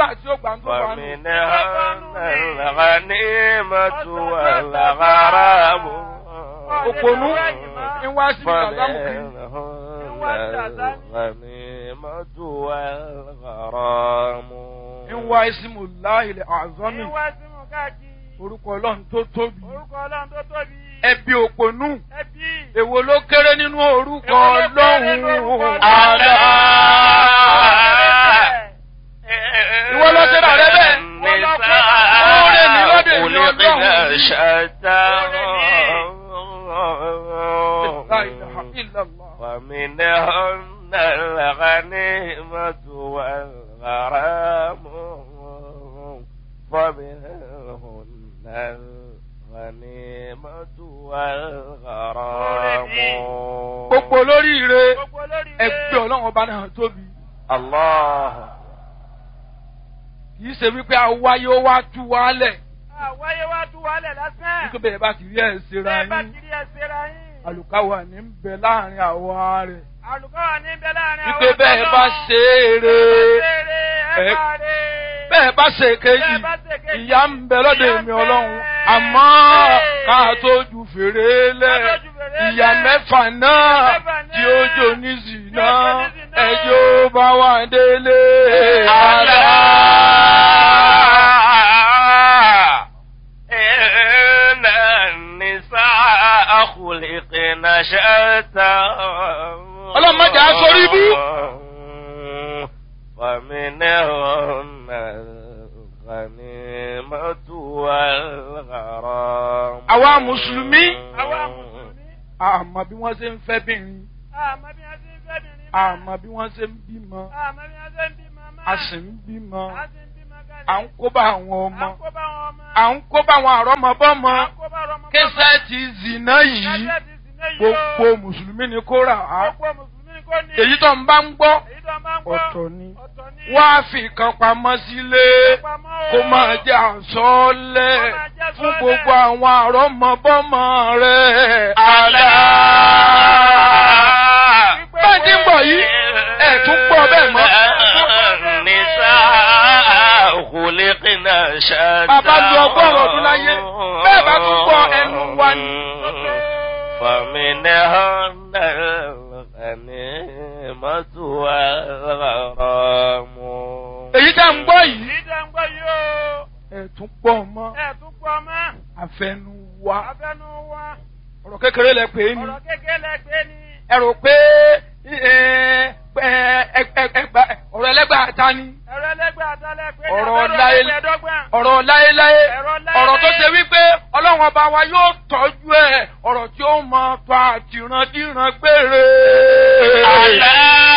tí ó gbà ń tó gbà nù. فمنهن الغنيمة والغرام òpònú ń wá sí ìgbàlámù kiri. فمنهن الغنيمة والغرام ń wá ìsìmù láìlẹ̀ àzọ́mì Ìwà símù káàkiri. orúkọ ọlọ́run tó tóbi. Orúkọ Ọlọ́run tó tóbi. ẹbí òpònú Ẹbí. èwo ló kéré nínú orúkọ Èwo ló kéré nínú orúkọ ọlọ́run Ọlọ́run? àlá. Ìwọ ló ṣe rà rẹ bẹ́ẹ̀. Oore ni lóde ìlú Ọlọ́run yìí. شتى La ilaha illallah. ومنهن الغنيمة والغرام ومنهن الغنيمة والغرام gbogbo olóríire Gbogbo olórí ẹgbẹ́ ọlọ́run ọba náà tóbi. الله kì í ṣe wípé awáyé ó wá tú wálẹ̀ Àwáyé wá tú wálẹ̀ lásán. nítorí bẹ́ẹ̀ bá ti rí ẹ̀ ṣera Bẹ́ẹ̀ bá yín kiri ẹsẹ̀ ra yín. àlùkáwà ní ń bẹ láàrin àwa rẹ̀ Àlùkọ́ wà ní bẹ láàrin àwọn wípé bẹ́ẹ̀ bá ṣe é re Ẹ ẹ- bá rè. bẹ́ẹ̀ bá ṣe kejì Bẹ́ẹ̀ bá ṣe kejì, ìyá ń bẹ lọ́dọ̀ ìyà ń èmi bẹ. ọlọ́run àmọ́ ká tó ju fèrè lẹ̀ Ká tó ju fèrè ìyá lẹ̀. mẹ́fà náà mẹ́fà náà tí ó jò ní zìnà tí ó jò ní zìnà. ẹjọ́ bá wà délé ألا àlá. إن النساء خلقن شتى Ọlọ́run má jẹ́ á sórí ibú. ومنهن الغنيمة والغرام Àwa Mùsùlùmí. Àwa Mùsùlùmí. àmọ́ bí wọ́n ṣe ń fẹ́ bìnrin Àmọ́ bí wọ́n ti ń fẹ́ bìnrin. àmọ́ bí wọ́n ṣe ń bímọ Àmọ́ bí wọ́n ṣe ń bímọ máa. a sì ń bímọ A sì ń bímọ kalẹ̀. à ń kó bá àwọn À ọmọ ń kó bá wọn ọmọ. à ń kó bá àwọn àrọ́mọbọ́mọ À ń kó bá ọmọ. kẹsẹ́ẹ̀tì zìnà yìí Kẹ́sẹ̀ ti sì náà yìí o. gbogbo mùsùlùmí ni kó rà á Gbogbo Mùsùlùmí kò ní. èyí tó ń bá ń gbọ́ Èyí tó máa ń gbọ́. ọ̀tọ̀ ni Ọ̀tọ̀ ni. wá fi kan pamọ́ sílé Pamọ́ o. kó máa jẹ́ àsọ́ọ́lẹ̀ Kó máa jẹ́ fún àsọ́ọ́lẹ̀. gbogbo àwọn àrọ́mọbọ́mọ rẹ̀ ألا bẹ́ẹ̀ tí ń bọ̀ yìí ẹ̀ tún gbọ́ bẹ́ẹ̀ mọ́. النساء خلقن شتى Bàbá lu ọgọ́rùn-ún ọdún láyé, bẹ́ẹ̀ bá tún gbọ́ ẹnu wa ni. فمنهن الغنيمة والغرام èyí tá ń gbọ́ yìí Èyí tó ń gbọ́ yìí o. ẹ̀ tún gbọ́ mọ́ Ẹ tún pọ̀ mọ́. àfẹnu wa Abẹ́nu wa. ọ̀rọ̀ kékeré lẹ pè é ni Ọ̀rọ̀ kékeré lẹ́gbẹ́ ni. ẹ rò pé ẹ, ẹ, ẹ, ẹ, ẹgbà- ọ̀rọ̀ ẹlẹ́gbàá ta ni Ẹ̀rọ ẹlẹ́gbẹ́ àtàlẹ́ pé ní Ọ̀rọ̀ abẹ́rẹ́ láyé- ẹgbẹ̀ẹ́dọ́gbọ̀n. ọ̀rọ̀ láéláé Ẹ̀rọ láéláé. ọ̀rọ̀ tó ṣe wípé ọlọ́run ọba wa yóò tọ́jú ẹ̀ ọ̀rọ̀ tí ó mọ tó àtìrandíran gbére. ألا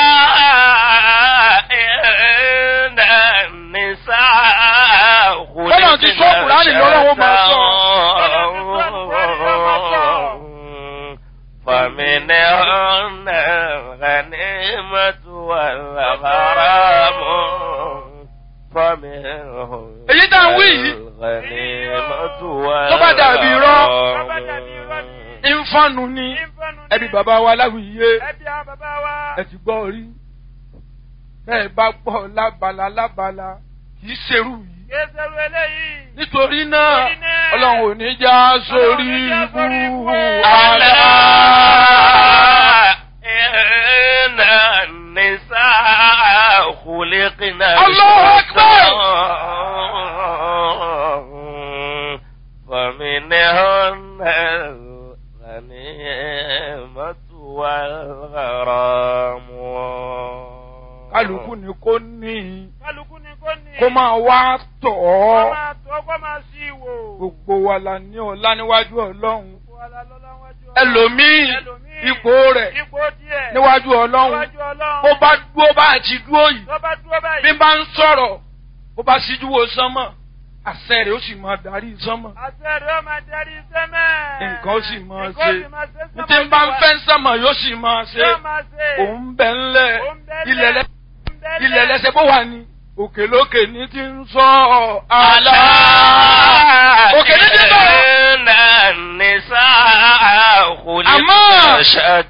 إن النساء Bọ́lá ti sọ Kùránì lọ́wọ́ máa sọ. فمنهن الغنيمة والغرام فمنهن Èyí tá ń wí yìí. الغنيمة Tó bá dàbí irọ́. Tó bá dàbí irọ́ ni. ìfọ̀nù ni Ìfẹ́nu ni. ẹbí bàbá wa láwùyé Ẹbí àwọn bàbá wa. ẹ ti gbọ́ rí bẹ́ẹ̀ bá gbọ́ lábala lábala kì í ṣerú yìí. Kéṣerú eléyìí. nítorí náà Nítorí náà, ọlọ́run ò ní já sórí Ọlọ́run ò ní já sórí ibú ibú. àlá. إن النساء خلقن الله أكبر. فمنهن الغنيمة والغرام kálukú ni kò ní Kálukú ni kò ní. kó máa wá tọ̀ Kó ọ́ máa tó kó máa sí ìwò. gbogbo wa la ní ọlá níwájú ọlọ́run Gbogbo wa la lọ́lá wájú Ọlọ́run. ẹlòmíì Ẹlòmíì, ipò rẹ̀ Ipò díẹ̀. níwájú ọlọ́run Níwájú Ọlọ́run. bó bá dúró bá ti dúró yìí Tó bá dúró báyìí. bí n bá ń sọ̀rọ̀ bó bá síjú wo sánmọ̀ àṣẹ rẹ̀ ó sì máa darí sánmọ̀ Àṣẹ rẹ̀ ó máa darí sẹ́mẹ̀. nǹkan ó sì máa Nǹkan ó ṣe sì máa ṣe ní tí n bá ń fẹ́ sánmọ̀ yóò sì máa ṣe Yóò máa ṣe. òun bẹ̀ ńlẹ̀ Òun bẹ́lẹ̀. ilẹ̀ lẹ́ Òun bẹ́lẹ̀. ilẹ̀ lẹ́sẹ̀ bó wà ní òkè lókè ní ti ń sọ àlá. òkè ní ti bọ̀. إن النساء خلقن أما- شتى